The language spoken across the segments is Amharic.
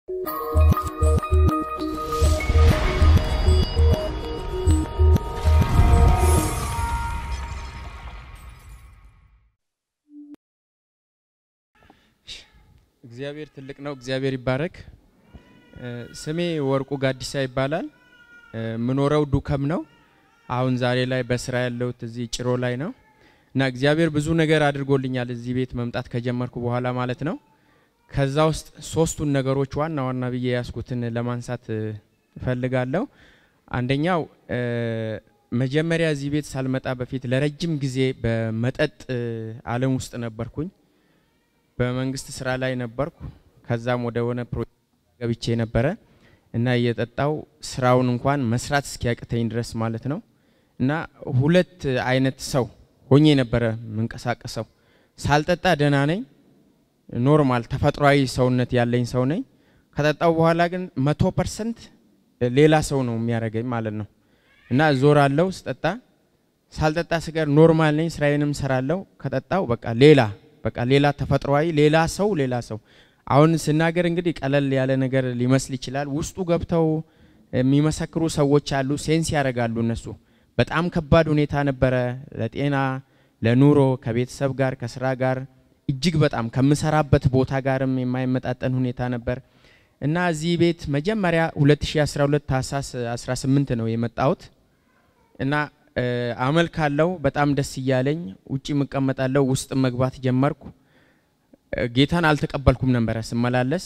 እግዚአብሔር ትልቅ ነው። እግዚአብሔር ይባረክ። ስሜ ወርቁ ጋዲሳ ይባላል። ምኖረው ዱከም ነው። አሁን ዛሬ ላይ በስራ ያለሁት እዚህ ጭሮ ላይ ነው እና እግዚአብሔር ብዙ ነገር አድርጎልኛል እዚህ ቤት መምጣት ከጀመርኩ በኋላ ማለት ነው። ከዛ ውስጥ ሶስቱን ነገሮች ዋና ዋና ብዬ ያስኩትን ለማንሳት እፈልጋለሁ። አንደኛው መጀመሪያ እዚህ ቤት ሳልመጣ በፊት ለረጅም ጊዜ በመጠጥ ዓለም ውስጥ ነበርኩኝ። በመንግስት ስራ ላይ ነበርኩ። ከዛም ወደ ሆነ ፕሮጀክት ገብቼ ነበረ እና እየጠጣው ስራውን እንኳን መስራት እስኪያቅተኝ ድረስ ማለት ነው። እና ሁለት አይነት ሰው ሆኜ ነበረ የምንቀሳቀሰው። ሳልጠጣ ደህና ነኝ፣ ኖርማል ተፈጥሯዊ ሰውነት ያለኝ ሰው ነኝ። ከጠጣው በኋላ ግን መቶ ፐርሰንት ሌላ ሰው ነው የሚያደርገኝ ማለት ነው። እና ዞራለው ስጠጣ፣ ሳልጠጣ ስቀር ኖርማል ነኝ፣ ስራዬንም ሰራለው። ከጠጣው በቃ ሌላ በቃ ሌላ ተፈጥሯዊ ሌላ ሰው ሌላ ሰው አሁን ስናገር እንግዲህ ቀለል ያለ ነገር ሊመስል ይችላል። ውስጡ ገብተው የሚመሰክሩ ሰዎች አሉ፣ ሴንስ ያደርጋሉ እነሱ። በጣም ከባድ ሁኔታ ነበረ፣ ለጤና ለኑሮ፣ ከቤተሰብ ጋር ከስራ ጋር እጅግ በጣም ከምሰራበት ቦታ ጋርም የማይመጣጠን ሁኔታ ነበር እና እዚህ ቤት መጀመሪያ 2012 ታህሳስ 18 ነው የመጣሁት እና አመልካለሁ። በጣም ደስ እያለኝ ውጭ እቀመጣለሁ፣ ውስጥ መግባት ጀመርኩ። ጌታን አልተቀበልኩም ነበረ ስመላለስ።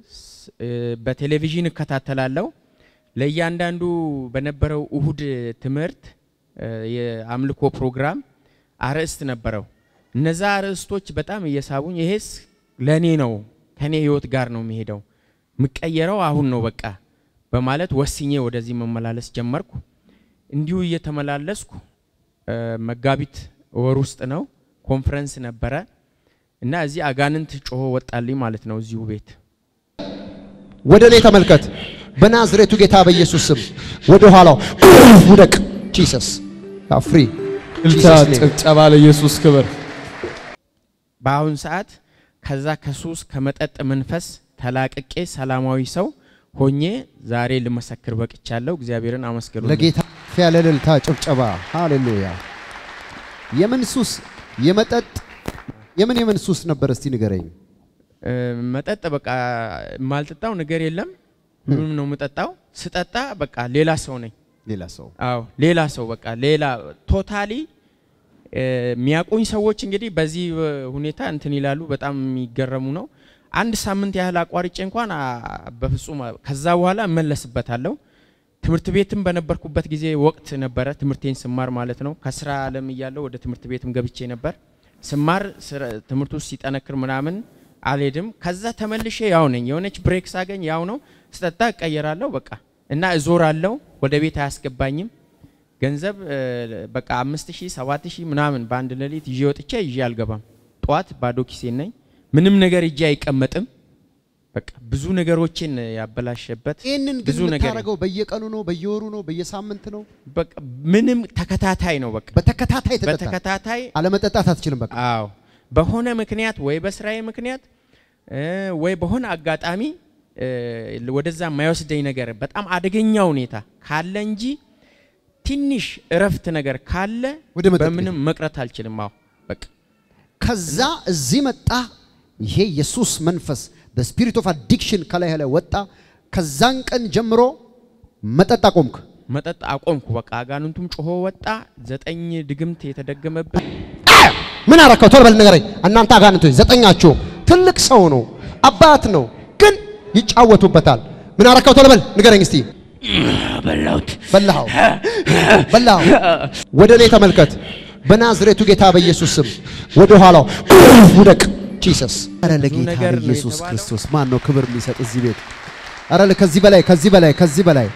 በቴሌቪዥን እከታተላለሁ። ለእያንዳንዱ በነበረው እሁድ ትምህርት የአምልኮ ፕሮግራም አርዕስት ነበረው። እነዛ አርዕስቶች በጣም እየሳቡኝ፣ ይሄስ ለእኔ ነው ከኔ ህይወት ጋር ነው የሚሄደው የምቀየረው አሁን ነው በቃ በማለት ወስኜ ወደዚህ መመላለስ ጀመርኩ። እንዲሁ እየተመላለስኩ መጋቢት ወር ውስጥ ነው ኮንፈረንስ ነበረ እና እዚህ አጋንንት ጮሆ ወጣልኝ ማለት ነው። እዚሁ ቤት ወደ እኔ ተመልከት። በናዝሬቱ ጌታ በኢየሱስ ስም ወደ ኋላው ውደቅ። ጂሰስ ፍሪ እልልታ፣ ጭብጨባ ለኢየሱስ ክብር። በአሁን ሰዓት ከዛ ከሱስ ከመጠጥ መንፈስ ተላቅቄ ሰላማዊ ሰው ሆኜ ዛሬ ልመሰክር በቅቻለሁ። እግዚአብሔርን አመስግኑ። ለጌታ ያለ እልልታ ጭብጨባ። ሃሌሉያ። የምን ሱስ? የመጠጥ የምን የምን ሱስ ነበር? እስቲ ንገረኝ። መጠጥ በቃ የማልጠጣው ነገር የለም። ሁሉም ነው የምጠጣው። ስጠጣ በቃ ሌላ ሰው ነኝ። ሌላ ሰው አዎ ሌላ ሰው በቃ ሌላ ቶታሊ የሚያውቁኝ ሰዎች እንግዲህ በዚህ ሁኔታ እንትን ይላሉ። በጣም የሚገረሙ ነው። አንድ ሳምንት ያህል አቋርጬ እንኳን በፍጹም ከዛ በኋላ እመለስበታለሁ። ትምህርት ቤትም በነበርኩበት ጊዜ ወቅት ነበረ ትምህርቴን ስማር ማለት ነው። ከስራ ዓለም እያለሁ ወደ ትምህርት ቤትም ገብቼ ነበር። ስማር ትምህርቱ ሲጠነክር ምናምን አልሄድም። ከዛ ተመልሼ ያው ነኝ። የሆነች ብሬክ ሳገኝ ያው ነው። ስጠጣ እቀየራለሁ በቃ እና እዞራለሁ። ወደ ቤት አያስገባኝም። ገንዘብ በቃ አምስት ሺህ ሰባት ሺህ ምናምን በአንድ ሌሊት ይዤ ወጥቼ ይዤ አልገባም። ጠዋት ባዶ ኪሴን ነኝ። ምንም ነገር እጄ አይቀመጥም። በቃ ብዙ ነገሮችን ያበላሸበት ይህንን ግን ብዙ ነገር የምታደርገው በየቀኑ ነው? በየወሩ ነው? በየሳምንት ነው? በቃ ምንም ተከታታይ ነው። በቃ በተከታታይ ተጠጣ። በተከታታይ አለመጠጣት አትችልም። በቃ አዎ በሆነ ምክንያት ወይ በስራዬ ምክንያት ወይ በሆነ አጋጣሚ ወደዛ የማይወስደኝ ነገር በጣም አደገኛ ሁኔታ ካለ እንጂ ትንሽ እረፍት ነገር ካለ ወደ መጠጥ ቤት። በምንም መቅረት አልችልም። አዎ በቃ ከዛ እዚህ መጣ። ይሄ የሱስ መንፈስ በስፒሪት ኦፍ አዲክሽን ከላይ ላይ ወጣ። ከዛን ቀን ጀምሮ መጠጥ አቆምክ። መጠጥ አቆምኩ። በቃ አጋንንቱም ጮሆ ወጣ። ዘጠኝ ድግምት የተደገመብን ምን አረከው? ቶሎ በል ንገረኝ። እናንተ አጋንንቶች ዘጠኛችሁ ትልቅ ሰው ነው፣ አባት ነው፣ ግን ይጫወቱበታል። ምን አረከው? ቶሎ በል ንገረኝ እስቲ። በላሁት በላኸው፣ በላኸው። ወደ እኔ ተመልከት። በናዝሬቱ ጌታ በኢየሱስ ስም ወደ ኋላው ውደቅ። ጂሰስ አረ ለጌታ ነገር ነው ለኢየሱስ የተባለው። ክርስቶስ ማን ነው ክብር የሚሰጥ እዚህ ቤት? አረ ከዚህ በላይ ከዚህ በላይ ከዚህ በላይ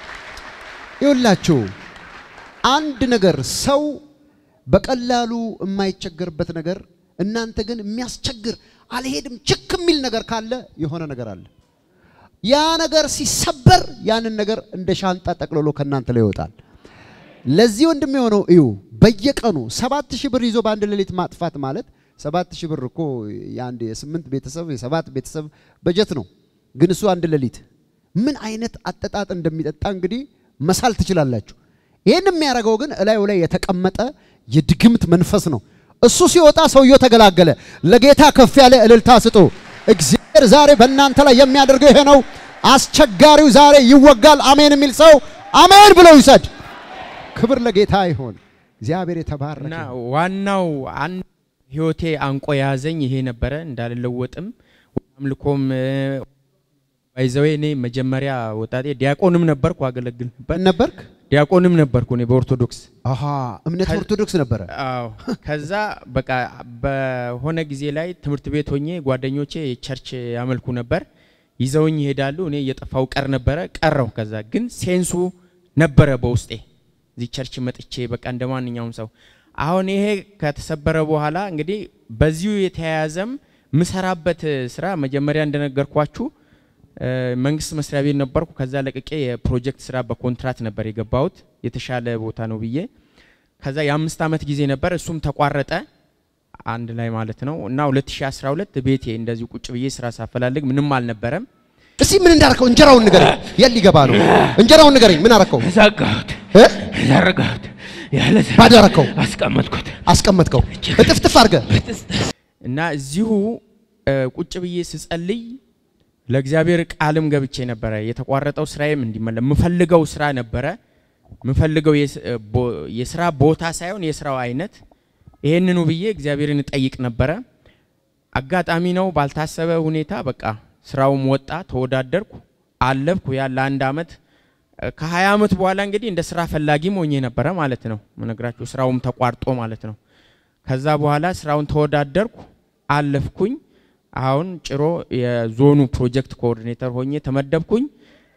ይኸውላችሁ አንድ ነገር ሰው በቀላሉ የማይቸገርበት ነገር እናንተ ግን የሚያስቸግር አልሄድም ችክ የሚል ነገር ካለ የሆነ ነገር አለ። ያ ነገር ሲሰበር ያንን ነገር እንደ ሻንጣ ጠቅልሎ ከእናንተ ላይ ይወጣል። ለዚህ ወንድም የሆነው እዩ በየቀኑ ሰባት ሺህ ብር ይዞ በአንድ ሌሊት ማጥፋት ማለት ሰባት ሺህ ብር እኮ የአንድ የስምንት ቤተሰብ የሰባት ቤተሰብ በጀት ነው። ግን እሱ አንድ ሌሊት ምን አይነት አጠጣጥ እንደሚጠጣ እንግዲህ መሳል ትችላላችሁ። ይህን የሚያደርገው ግን እላዩ ላይ የተቀመጠ የድግምት መንፈስ ነው። እሱ ሲወጣ ሰውየው ተገላገለ። ለጌታ ከፍ ያለ እልልታ ስጡ። እግዚአብሔር ዛሬ በእናንተ ላይ የሚያደርገው ይሄ ነው። አስቸጋሪው ዛሬ ይወጋል። አሜን የሚል ሰው አሜን ብሎ ይውሰድ። ክብር ለጌታ ይሁን። እግዚአብሔር የተባረከ እና ይሁን። ዋናው አንድ ህይወቴ አንቆ የያዘኝ ይሄ ነበረ። እንዳልለወጥም አምልኮም ባይዘዌ እኔ መጀመሪያ ወጣቴ ዲያቆንም ነበርኩ፣ አገለግል ነበር። ነበርክ? ዲያቆንም ነበርኩ እኔ በኦርቶዶክስ አሃ እምነት ከ- ኦርቶዶክስ ነበረ። አዎ ከዛ በቃ በሆነ ጊዜ ላይ ትምህርት ቤት ሆኜ ጓደኞቼ ቸርች ያመልኩ ነበር። ይዘውኝ ይሄዳሉ። እኔ እየጠፋው ቀር ነበረ ቀረው። ከዛ ግን ሴንሱ ነበረ በውስጤ እዚህ ቸርች መጥቼ በቃ እንደ ማንኛውም ሰው አሁን ይሄ ከተሰበረ በኋላ እንግዲህ በዚሁ የተያያዘም ምሰራበት ስራ መጀመሪያ እንደነገርኳችሁ እ፣ መንግስት መስሪያ ቤት ነበርኩ። ከዛ ለቅቄ የፕሮጀክት ስራ በኮንትራት ነበር የገባሁት የተሻለ ቦታ ነው ብዬ ከዛ የአምስት ዓመት ጊዜ ነበር። እሱም ተቋረጠ አንድ ላይ ማለት ነው እና 2012 ቤቴ እንደዚሁ ቁጭ ብዬ ስራ ሳፈላልግ ምንም አልነበረም። እስቲ ምን እንዳረከው እንጀራውን ንገረኝ። የት ሊገባ ነው? እንጀራውን ንገረኝ። ምን አረከው? ዘጋሁት፣ እ? ዘረጋሁት፣ ያለ ስራ ባዶ አረከው፣ አስቀመጥኩት። አስቀመጥከው፣ እጥፍጥፍ አድርገህ እና እዚሁ እ፣ ቁጭ ብዬ ስጸልይ ለእግዚአብሔር ቃልም ገብቼ ነበረ። የተቋረጠው ስራዬም እንዲመለ የምፈልገው ስራ ነበረ። የምፈልገው የስ- እ፣ ቦ- የስራ ቦታ ሳይሆን የስራው አይነት ይሄንኑ ብዬ እግዚአብሔርን እጠይቅ ነበረ። አጋጣሚ ነው ባልታሰበ ሁኔታ በቃ ስራውም ወጣ፣ ተወዳደርኩ፣ አለፍኩ። ያ ለአንድ አመት እ፣ ከሀያ አመት በኋላ እንግዲህ እንደ ስራ ፈላጊም ሆኜ ነበረ ማለት ነው። መነግራችሁ ስራውም ተቋርጦ ማለት ነው። ከዛ በኋላ ስራውን ተወዳደርኩ፣ አለፍኩኝ። አሁን ጭሮ የዞኑ ፕሮጀክት ኮኦርዲኔተር ሆኜ ተመደብኩኝ።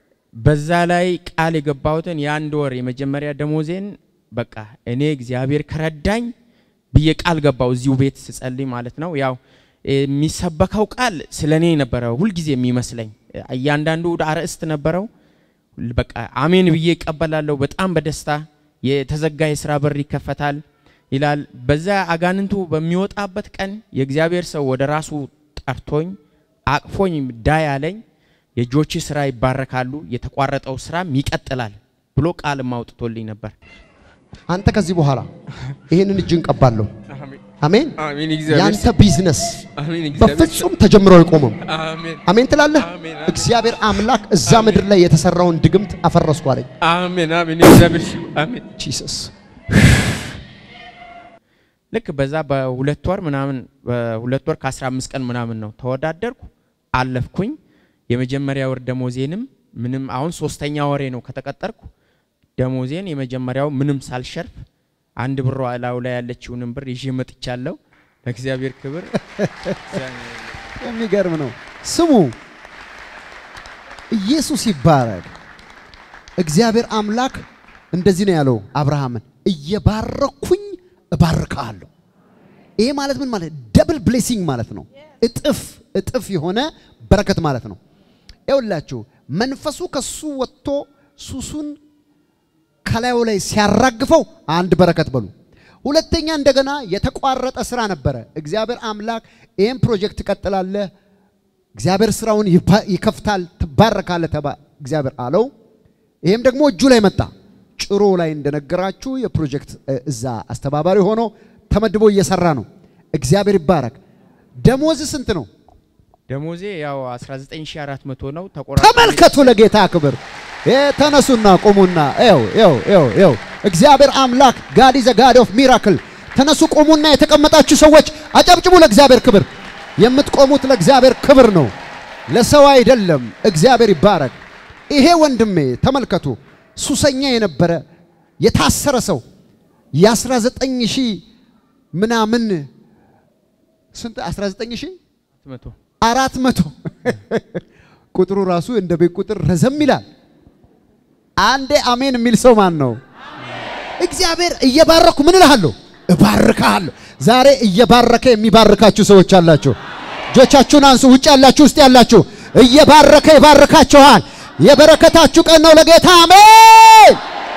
በዛ ላይ ቃል የገባሁትን የአንድ ወር የመጀመሪያ ደሞዜን በቃ እኔ እግዚአብሔር ከረዳኝ ብዬ ቃል ገባው እዚሁ ቤት ስጸልይ ማለት ነው። ያው የሚሰበከው ቃል ስለ እኔ ነበረ ሁልጊዜ የሚመስለኝ። እያንዳንዱ አርዕስት ነበረው። በቃ አሜን ብዬ እቀበላለሁ በጣም በደስታ የተዘጋ የስራ በር ይከፈታል ይላል። በዛ አጋንንቱ በሚወጣበት ቀን የእግዚአብሔር ሰው ወደ ራሱ ጠርቶኝ አቅፎኝ ዳይ አለኝ። የእጆች ስራ ይባረካሉ፣ የተቋረጠው ስራም ይቀጥላል ብሎ ቃልም አውጥቶልኝ ነበር። አንተ ከዚህ በኋላ ይህንን እጅን ቀባለሁ። አሜን። አሜን ያንተ ቢዝነስ አሜን በፍጹም ተጀምሮ አይቆምም። አሜን አሜን ትላለህ። አሜን። እግዚአብሔር አምላክ እዛ ምድር ላይ የተሰራውን ድግምት አፈረስኩ አለኝ። አሜን አሜን እግዚአብሔር አሜን። ጂሰስ ልክ በዛ በሁለት ወር ምናምን በሁለት ወር ከ15 ቀን ምናምን ነው ተወዳደርኩ፣ አለፍኩኝ። የመጀመሪያ ወር ደሞዜንም ምንም አሁን ሶስተኛ ወሬ ነው ከተቀጠርኩ። ደሞዜን የመጀመሪያው ምንም ሳልሸርፍ አንድ ብሯ እላዩ ላይ ያለችውንም ብር ይዤ መጥቻለሁ። ለእግዚአብሔር ክብር የሚገርም ነው። ስሙ ኢየሱስ ይባረክ። እግዚአብሔር አምላክ እንደዚህ ነው ያለው አብርሃምን፣ እየባረኩኝ እባርካለሁ። ይሄ ማለት ምን ማለት? ደብል ብሌሲንግ ማለት ነው። እጥፍ እጥፍ የሆነ በረከት ማለት ነው። ይኸውላችሁ መንፈሱ ከሱ ወጥቶ ሱሱን ከላዩ ላይ ሲያራግፈው አንድ በረከት በሉ። ሁለተኛ እንደገና የተቋረጠ ስራ ነበረ። እግዚአብሔር አምላክ ይህን ፕሮጀክት ትቀጥላለህ፣ እግዚአብሔር ስራውን ይባ- ይከፍታል፣ ትባረካለህ ተባ እግዚአብሔር አለው። ይህም ደግሞ እጁ ላይ መጣ። ጭሮ ላይ እንደነገራችሁ የፕሮጀክት እ፣ እዛ አስተባባሪ ሆኖ ተመድቦ እየሰራ ነው። እግዚአብሔር ይባረክ። ደሞዝ ስንት ነው? ደሞዜ ያው 19400 ነው። ተቆራጭ ተመልከቱ ለጌታ ክብር እ፣ ተነሱና ቁሙና ው ው ው እግዚአብሔር አምላክ ጋድ ዘ ጋድ ኦፍ ሚራክል ተነሱ ቁሙና የተቀመጣችሁ ሰዎች አጨብጭቡ ለእግዚአብሔር ክብር የምትቆሙት ለእግዚአብሔር ክብር ነው ለሰው አይደለም እግዚአብሔር ይባረክ ይሄ ወንድሜ ተመልከቱ ሱሰኛ የነበረ የታሰረ ሰው የ19 ሺህ ምናምን ስንት 19 ሺህ 400 አራት መቶ ቁጥሩ ራሱ እንደ ቤት ቁጥር ረዘም ይላል። አንዴ አሜን የሚል ሰው ማን ነው? እግዚአብሔር እየባረኩ ምን እልሃለሁ? እባርካለሁ። ዛሬ እየባረከ የሚባርካችሁ ሰዎች አላችሁ። እጆቻችሁን አንሱ። ውጭ ያላችሁ፣ ውስጥ ያላችሁ እየባረከ ይባርካችኋል። የበረከታችሁ ቀን ነው። ለጌታ አሜን።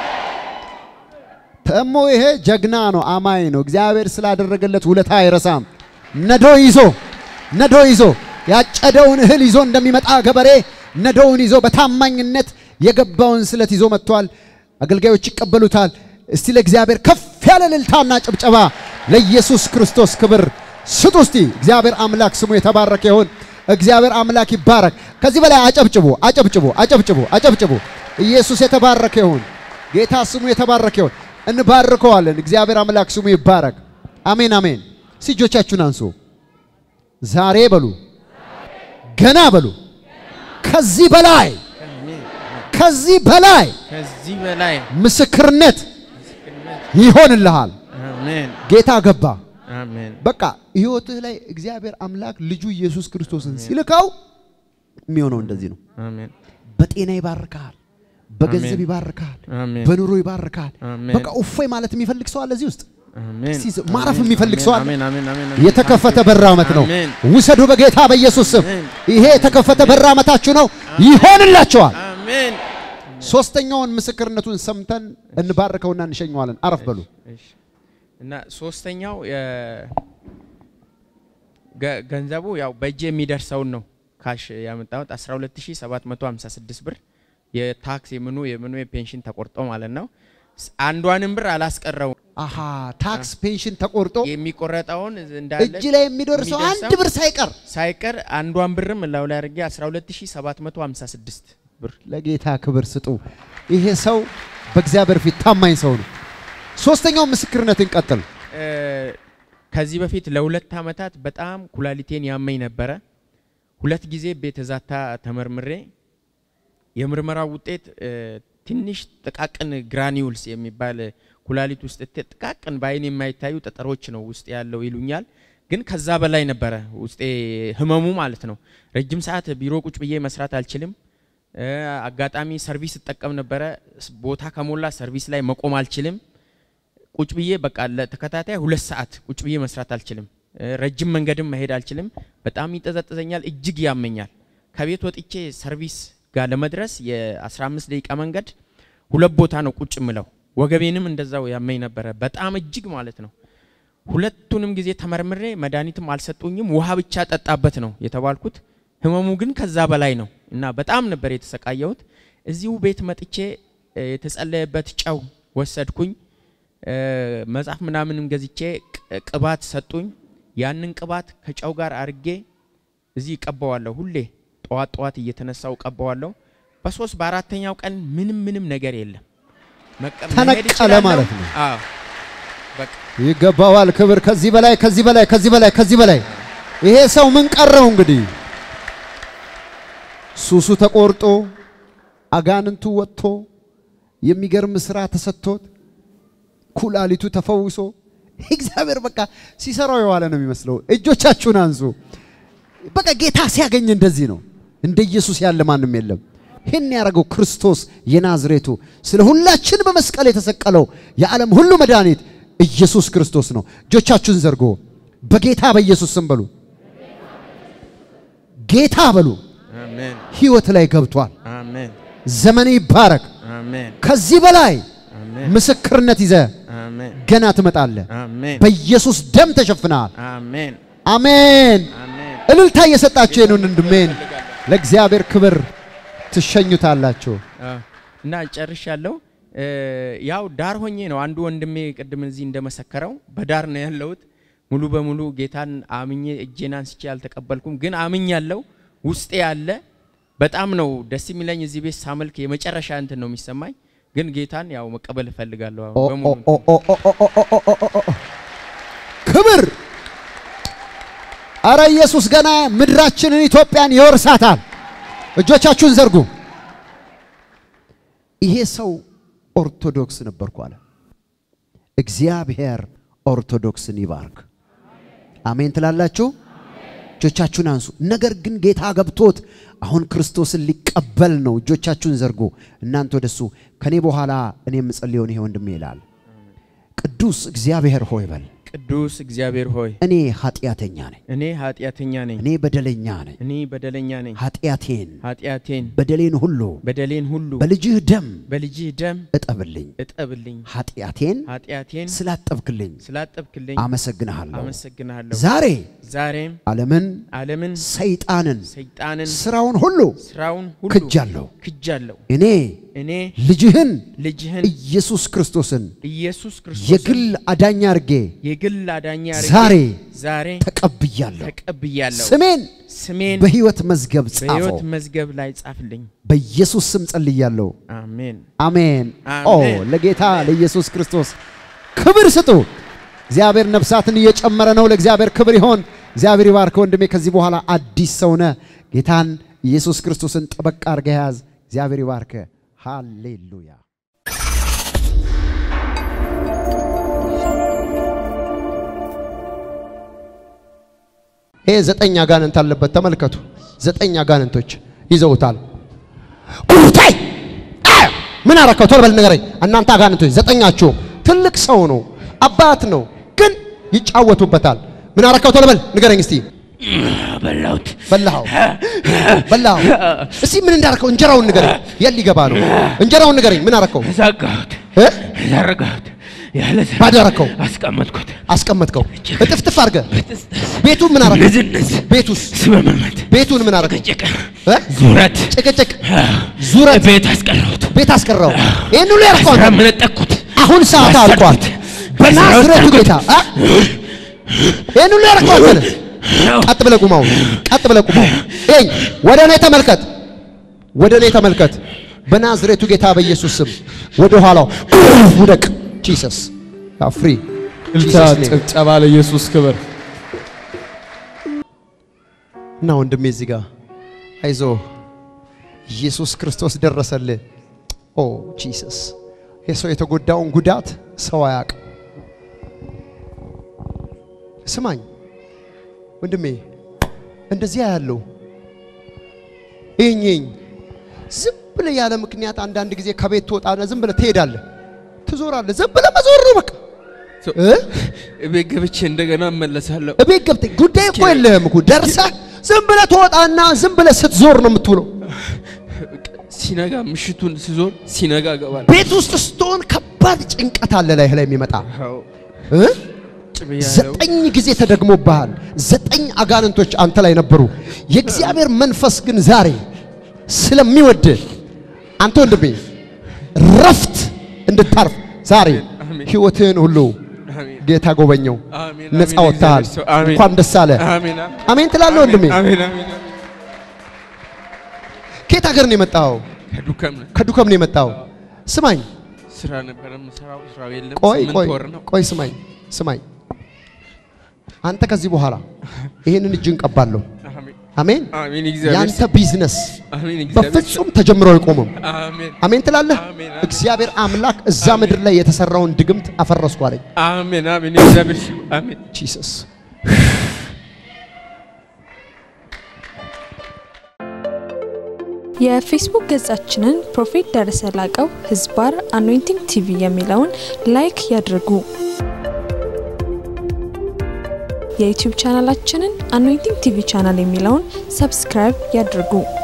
ተሞ ይሄ ጀግና ነው፣ አማኝ ነው። እግዚአብሔር ስላደረገለት ውለታ አይረሳም። ነዶ ይዞ ነዶ ይዞ ያጨደውን እህል ይዞ እንደሚመጣ ገበሬ ነዶውን ይዞ በታማኝነት የገባውን ስለት ይዞ መጥቷል። አገልጋዮች ይቀበሉታል። እስቲ ለእግዚአብሔር ከፍ ያለ እልልታና ጭብጨባ ለኢየሱስ ክርስቶስ ክብር ስጡ። እስቲ እግዚአብሔር አምላክ ስሙ የተባረከ ይሁን። እግዚአብሔር አምላክ ይባረክ። ከዚህ በላይ አጨብጭቡ፣ አጨብጭቡ፣ አጨብጭቡ፣ አጨብጭቡ። ኢየሱስ የተባረከ ይሁን። ጌታ ስሙ የተባረከ ይሁን። እንባርከዋለን። እግዚአብሔር አምላክ ስሙ ይባረክ። አሜን አሜን። እጆቻችሁን አንሱ። ዛሬ በሉ፣ ገና በሉ፣ ከዚህ በላይ ከዚህ በላይ ከዚህ በላይ ምስክርነት ይሆንልሃል። አሜን ጌታ ገባ። አሜን በቃ ህይወትህ ላይ እግዚአብሔር አምላክ ልጁ ኢየሱስ ክርስቶስን ሲልካው የሚሆነው እንደዚህ ነው። አሜን በጤና ይባርካል፣ በገንዘብ አሜን። ይባርካል፣ አሜን በኑሮ ይባርካል። አሜን። በቃ እፎይ ማለት የሚፈልግ ሰው አለ እዚህ ውስጥ አሜን እስቲ ማረፍ የሚፈልግ ሰው አለ? አሜን አሜን አሜን አሜን የተከፈተ በር ዓመት ነው። አሜን ውሰዱ በጌታ በኢየሱስ ስም። አሜን። ይሄ የተከፈተ በር ዓመታችሁ ነው፣ ይሆንላችኋል። አሜን ሶስተኛውን ምስክርነቱን ሰምተን እንባርከውና እንሸኘዋለን። አረፍ በሉ። እሺ። እና ሶስተኛው የ- ገ- ገንዘቡ ያው በእጄ የሚደርሰውን ነው ካሽ ያመጣሁት 12756 ብር የታክስ የምኑ የምኑ የፔንሽን ተቆርጦ ማለት ነው። ስ- አንዷንም ብር አላስቀረው አሃ ታክስ ፔንሽን ተቆርጦ የሚቆረጠውን እንዳለ እጅ ላይ የሚደርሰው አንድ የሚደርሰው ብር ሳይቀር ሳይቀር አንዷን ብርም እላው ላይ አድርጌ 12756 ብር ለጌታ ክብር ስጡ። ይሄ ሰው በእግዚአብሔር ፊት ታማኝ ሰው ነው። ሶስተኛው ምስክርነትን ቀጥል። እ፣ ከዚህ በፊት ለሁለት ዓመታት በጣም ኩላሊቴን ያመኝ ነበረ። ሁለት ጊዜ ቤተ ዛታ ተመርምሬ የምርመራው ውጤት እ፣ ትንሽ ጥቃቅን ግራኒውልስ የሚባል ኩላሊት ውስጥ ት- ጥቃቅን በአይን የማይታዩ ጠጠሮች ነው ውስጥ ያለው ይሉኛል። ግን ከዛ በላይ ነበረ ውስጤ ህመሙ ማለት ነው። ረጅም ሰዓት ቢሮ ቁጭ ብዬ መስራት አልችልም። እ፣ አጋጣሚ ሰርቪስ እጠቀም ነበረ። ስ- ቦታ ከሞላ ሰርቪስ ላይ መቆም አልችልም። ቁጭ ብዬ በቃ ለተከታታይ ሁለት ሰዓት ቁጭ ብዬ መስራት አልችልም። እ፣ ረጅም መንገድም መሄድ አልችልም። በጣም ይጠዘጥዘኛል፣ እጅግ ያመኛል። ከቤት ወጥቼ ሰርቪስ ጋር ለመድረስ የ15 ደቂቃ መንገድ ሁለት ቦታ ነው ቁጭ ምለው። ወገቤንም እንደዛው ያመኝ ነበረ፣ በጣም እጅግ ማለት ነው። ሁለቱንም ጊዜ ተመርምሬ መድኃኒትም አልሰጡኝም። ውሃ ብቻ ጠጣበት ነው የተባልኩት። ህመሙ ግን ከዛ በላይ ነው እና በጣም ነበር የተሰቃየሁት። እዚሁ ቤት መጥቼ እ፣ የተጸለየበት ጨው ወሰድኩኝ። እ፣ መጽሐፍ ምናምንም ገዝቼ ቅ- ቅባት ሰጡኝ። ያንን ቅባት ከጨው ጋር አርጌ እዚህ ቀባዋለሁ። ሁሌ ጠዋት ጠዋት እየተነሳው ቀባዋለሁ። በሶስት በአራተኛው ቀን ምንም ምንም ነገር የለም። መቀ- መሄድ ተነቀለ እችላለሁ። ማለት ነው። አዎ በቃ ይገባዋል ክብር። ከዚህ በላይ ከዚህ በላይ ከዚህ በላይ ከዚህ በላይ ይሄ ሰው ምን ቀረው እንግዲህ? ሱሱ ተቆርጦ አጋንንቱ ወጥቶ የሚገርም ስራ ተሰጥቶት ኩላሊቱ ተፈውሶ እግዚአብሔር በቃ ሲሰራው የዋለ ነው የሚመስለው። እጆቻችሁን አንሱ። በቃ ጌታ ሲያገኝ እንደዚህ ነው። እንደ ኢየሱስ ያለ ማንም የለም። ይህን ያደረገው ክርስቶስ የናዝሬቱ ስለ ሁላችን በመስቀል የተሰቀለው የዓለም ሁሉ መድኃኒት ኢየሱስ ክርስቶስ ነው። እጆቻችሁን ዘርጎ በጌታ በኢየሱስ ስም በሉ። ጌታ በሉ። አሜን ህይወት ላይ ገብቷል። አሜን ዘመን ይባረክ። አሜን ከዚህ በላይ አሜን ምስክርነት ይዘ አሜን ገና ትመጣለህ። አሜን በኢየሱስ ደም ተሸፍነሃል። አሜን አሜን። አሜን እልልታ እየሰጣችሁ ይህንን ወንድሜን ለእግዚአብሔር ክብር ትሸኙታላችሁ። አዎ። እና ጨርሻለሁ። እ፣ ያው ዳር ሆኜ ነው አንዱ ወንድሜ ቅድም እዚህ እንደመሰከረው በዳር ነው ያለሁት። ሙሉ በሙሉ ጌታን አምኜ እጄን አንስቼ አልተቀበልኩም፣ ግን አምኛለሁ። ውስጤ ያለ በጣም ነው ደስ የሚለኝ። እዚህ ቤት ሳመልክ የመጨረሻ እንትን ነው የሚሰማኝ፣ ግን ጌታን ያው መቀበል እፈልጋለሁ አሁን ኦ በሙሉ ኦ ኦ ኦ ኦ ኦ ኦ ኦ ኦ ኦ ኦ። ክብር አረ ኢየሱስ ገና ምድራችንን ኢትዮጵያን ይወርሳታል። እጆቻችሁን ዘርጉ። ይሄ ሰው ኦርቶዶክስ ነበርኩ አለ። እግዚአብሔር ኦርቶዶክስን ይባርክ። አሜን ትላላችሁ? እጆቻችሁን አንሱ። ነገር ግን ጌታ ገብቶት አሁን ክርስቶስን ሊቀበል ነው። እጆቻችሁን ዘርጉ። እናንተ ወደሱ ከኔ በኋላ እኔ የምጸልየውን ይሄ ወንድሜ ይላል። ቅዱስ እግዚአብሔር ሆይ በል ቅዱስ እግዚአብሔር ሆይ እኔ ኃጢአተኛ ነኝ፣ እኔ ኃጢአተኛ ነኝ፣ እኔ በደለኛ ነኝ። እኔ በደለኛ ነኝ። ኃጢአቴን ኃጢአቴን በደሌን ሁሉ በደሌን ሁሉ በልጅህ ደም በልጅህ ደም እጠብልኝ። እጠብልኝ። ኃጢአቴን ኃጢአቴን ስላጠብክልኝ ስላጠብክልኝ አመሰግንሃለሁ። አመሰግንሃለሁ። ዛሬ ዛሬም ዓለምን፣ ዓለምን፣ ሰይጣንን፣ ሰይጣንን፣ ስራውን ሁሉ ስራውን ሁሉ ክጃለሁ። ክጃለሁ። እኔ እኔ ልጅህን ልጅህን ኢየሱስ ክርስቶስን ኢየሱስ ክርስቶስ የግል አዳኝ አድርጌ የግል አዳኛ አድርጌ ዛሬ ዛሬ ተቀብያለሁ። ተቀብያለሁ። ስሜን ስሜን በሕይወት መዝገብ ጻፈው። በሕይወት መዝገብ ላይ ጻፍልኝ። በኢየሱስ ስም ጸልያለሁ። አሜን። አሜን። ኦ አሜን። ለጌታ ለኢየሱስ ክርስቶስ ክብር ስጡ። እግዚአብሔር ነፍሳትን እየጨመረ ነው። ለእግዚአብሔር ክብር ይሆን። እግዚአብሔር ይባርክ ወንድሜ። ከዚህ በኋላ አዲስ ሰውነ ጌታን ኢየሱስ ክርስቶስን ጠበቅ አድርገህ ያዝ። እግዚአብሔር ይባርክ። ሃሌሉያ። ይሄ ዘጠኝ አጋንንት አለበት። ተመልከቱ። ዘጠኝ አጋንንቶች ይዘውታል። ቁርታይ ምን አረከው? ቶሎ በል ንገረኝ። እናንተ አጋንንቶች ዘጠኛችሁ ትልቅ ሰው ነው፣ አባት ነው፣ ግን ይጫወቱበታል። ምን አረከው? ቶሎ በል ንገረኝ እስቲ። በላሁት። በላኸው በላኸው። እስቲ ምን እንዳረከው እንጀራውን ንገረኝ። የት ሊገባ ነው? እንጀራውን ንገረኝ። ምን አረከው? ዘጋሁት፣ እ? ዘረጋሁት፣ ያለ ስራ ባዶ አረከው፣ አስቀመጥኩት። አስቀመጥከው፣ እጥፍጥፍ አድርገህ። ቤቱን ምን አረከው? ንዝንዝ፣ ቤቱስ ስመመመት፣ ቤቱን ምን አረከው? ጭቅጭቅ፣ እ? ዙረት፣ ጭቅጭቅ፣ ዙረት፣ ቤት አስቀረሁት። ቤት አስቀረው። ይህን ሁሉ ያርከው ስራ አንተ መነጠቅኩት። አሁን ሰዓት አልቋል። በናዝሬቱ ጌታ አ? ይህን ሁሉ ያደረገው አንተ ነህ። ቀጥ ብለህ ቁም። አሁን ቀጥ ብለህ ቁም። አሁን ይኸኝ ወደ እኔ ተመልከት፣ ወደ እኔ ተመልከት። በናዝሬቱ ጌታ በኢየሱስ ስም ወደ ኋላው ውደቅ። ጂሰስ ፍሪ እልልታ፣ ጭብጨባ ለኢየሱስ ክብር። እና ወንድሜ እዚህ ጋር አይዞ ኢየሱስ ክርስቶስ ደረሰልህ። ኦ ጂሰስ የሰው የተጎዳውን ጉዳት ሰው አያውቅም። ስማኝ ወንድሜ እንደዚያ ያለው ይህኝ ዝም ብለህ ያለ ምክንያት አንዳንድ ጊዜ ከቤት ትወጣና ዝም ብለህ ትሄዳለህ፣ ትዞራለህ። ዝም ብለህ መዞር ነው በቃ እ? እቤት ገብቼ እንደገና እመለሳለሁ። እቤት ገብተህ ጉዳይ እኮ የለህም እኮ ደርሰህ ዝም ብለህ ትወጣና ዝም ብለህ ስትዞር ነው የምትውለው። ሲነጋ ምሽቱን ስዞር ሲነጋ እገባለሁ። ቤት ውስጥ ስትሆን ከባድ ጭንቀት አለ ላይህ ላይ የሚመጣ አዎ፣ እ? ጭብ ያለው ዘጠኝ ጊዜ ተደግሞብሃል። ዘጠኝ አጋንንቶች አንተ ላይ ነበሩ። የእግዚአብሔር መንፈስ ግን ዛሬ ስለሚወድ አንተ ወንድሜ ረፍት እንድታርፍ ዛሬ አሜን። ህይወትህን ሁሉ አሜን። ጌታ ጎበኘው። አሜን፣ ነፃ አሜን፣ ወጥተሃል። እግዚአብሔር ሰው፣ አሜን። እንኳን ደስ አለ። አሜን፣ አሜን ትላለህ ወንድሜ። አሜን፣ አሜን። ከየት ሀገር ነው የመጣው? ከዱከም ነው። ከዱከም ነው የመጣው። ስማኝ፣ ስራ ነበረ የምሰራው፣ ስራው የለም። ቆይ ስምንት ቆይ ወር ነው። ቆይ፣ ስማኝ ስማኝ። አንተ ከዚህ በኋላ ይሄንን እጅን ቀባለሁ። አሜን፣ አሜን። አሜን። እግዚአብሔር ያንተ ሰው፣ ቢዝነስ አሜን። እግዚአብሔር ሰው፣ በፍጹም ተጀምሮ አይቆምም። አሜን፣ አሜን ትላለህ። አሜን። እግዚአብሔር አምላክ እዛ ምድር ላይ የተሰራውን ድግምት አፈረስኩ አለኝ። አሜን፣ አሜን። እግዚአብሔር ሰው፣ አሜን። ጂሰስ የፌስቡክ ገጻችንን ፕሮፌት ደረሰ ላቀው ህዝባር አኖይንቲንግ ቲቪ የሚለውን ላይክ ያድርጉ። የዩቲዩብ ቻናላችንን አኖይንቲንግ ቲቪ ቻናል የሚለውን ሰብስክራይብ ያድርጉ።